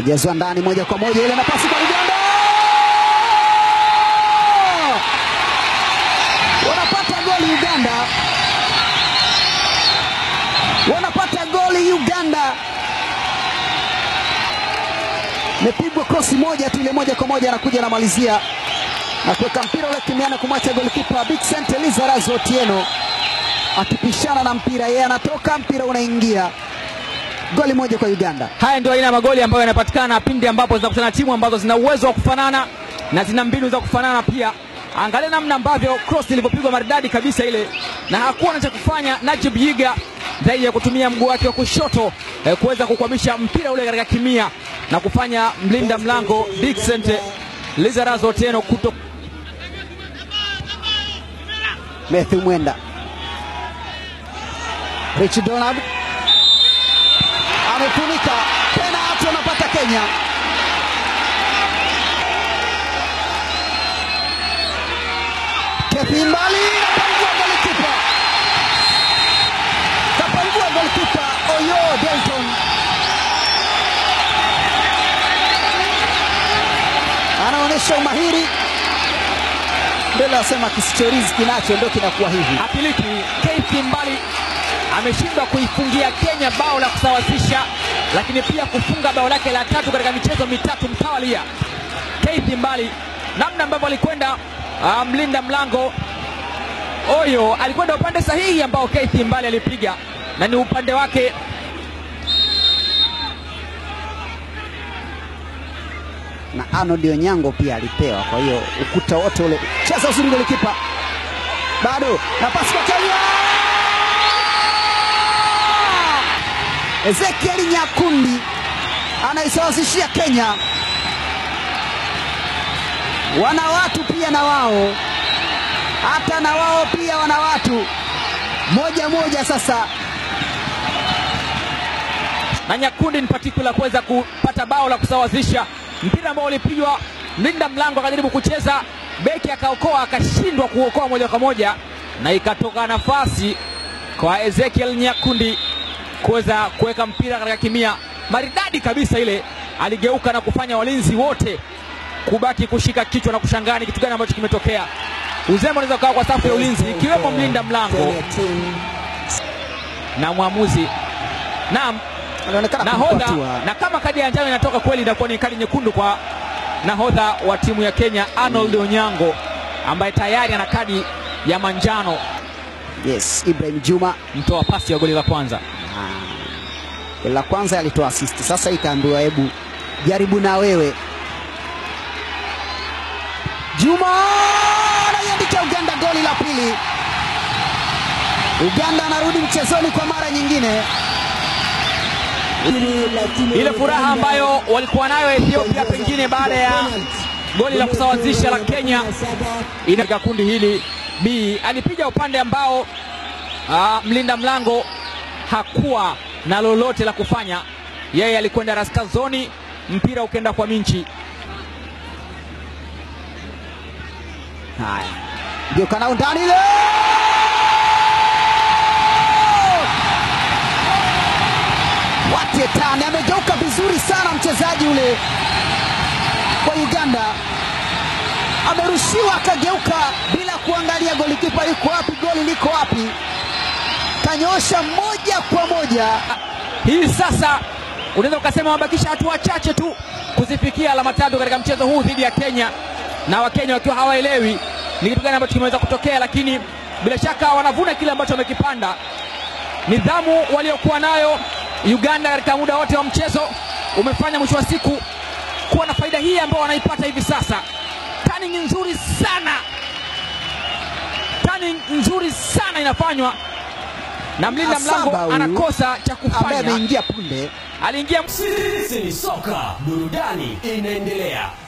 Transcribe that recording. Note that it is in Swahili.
Najazwa ndani moja kwa moja, ile nafasi kwa Uganda, wanapata goli Uganda, wanapata goli Uganda. Imepigwa krosi moja tu, ile moja kwa moja anakuja anamalizia na kuweka mpira ule kimiana kumwacha golikipa Vincent Elizarazo Otieno akipishana na mpira, yeye anatoka, mpira unaingia. Goli moja kwa Uganda. Haya ndio aina ya magoli ambayo yanapatikana pindi ambapo zinakutana timu ambazo zina uwezo wa kufanana na zina mbinu za kufanana pia. Angalia namna ambavyo cross ilivyopigwa maridadi kabisa ile, na hakuwa na cha kufanya Najib Yiga zaidi ya kutumia mguu wake wa kushoto eh, kuweza kukwamisha mpira ule katika kimia na kufanya mlinda mlango Dickson Lizarazo Otieno kuto Matthew Mwenda, Rich Donald amefunika penalti, wanapata Kenya. Kethi mbali kapangua golikipa, kapangua golikipa Oyo Delton anaonyesha umahiri mbele, asema kisichorizi kinacho ndio kinakuwa hivi. Apiliki Keith Mbali ameshindwa kuifungia Kenya bao la kusawazisha, lakini pia kufunga bao lake la tatu katika michezo mitatu mtawalia. Keith Mbali, namna ambavyo alikwenda ah, mlinda mlango Oyo alikwenda upande sahihi ambao Keith Mbali alipiga na ni upande wake na Arnold Onyango pia alipewa. Kwa hiyo ukuta wote ule, cheza uzuri golikipa, bado nafasi kwa Kenya. Ezekiel Nyakundi anaisawazishia Kenya. Wana watu pia na wao, hata na wao pia wana watu moja moja. Sasa na Nyakundi in particular kuweza kupata bao la kusawazisha mpira ambao ulipigwa, mlinda mlango akajaribu kucheza, beki akaokoa, akashindwa kuokoa moja kwa moja, na ikatoka nafasi kwa Ezekiel Nyakundi kuweza kuweka mpira katika kimia maridadi kabisa. Ile aligeuka na kufanya walinzi wote kubaki kushika kichwa na kushangaa ni kitu gani ambacho kimetokea. Uzembe unaweza ukawa kwa safu ya ulinzi ikiwemo mlinda mlango na mwamuzi. Naam, anaonekana nahodha kumpatua na kama kadi ya njano inatoka kweli, itakuwa ni kadi nyekundu kwa nahodha wa timu ya Kenya Arnold Onyango ambaye tayari ana kadi ya manjano, yes, Ibrahim Juma mtoa pasi ya goli la kwanza. Ah, goli la kwanza alitoa assist, sasa ikaambiwa hebu jaribu na wewe. Juma anaiandikia Uganda goli la pili. Uganda anarudi mchezoni kwa mara nyingine. Ile furaha ambayo walikuwa nayo Ethiopia pengine baada ya goli la kusawazisha la Kenya ina katika kundi hili B alipiga upande ambao aa, mlinda mlango hakuwa na lolote la kufanya. Yeye alikwenda raskazoni, mpira ukenda kwa Minchi. Haya, ndio kanao ndani ile Watetani amegeuka vizuri sana mchezaji ule kwa Uganda, amerushiwa akageuka bila kuangalia golikipa yuko wapi, goli liko wapi, kanyosha moja kwa moja. Hii sasa unaweza ukasema wamebakisha hatua chache tu kuzifikia alama tatu katika mchezo huu dhidi ya Kenya, na Wakenya wakiwa hawaelewi ni kitu gani ambacho kimeweza kutokea, lakini bila shaka wanavuna kile ambacho wamekipanda. Nidhamu waliokuwa nayo Uganda katika muda wote wa mchezo umefanya mwisho wa siku kuwa na faida hii ambayo wanaipata hivi sasa. Turning nzuri sana, turning nzuri sana inafanywa na mlinda Asaba mlango huyu, anakosa cha ambaye kufanya, ameingia punde aliingia Sisi ni soka, burudani inaendelea.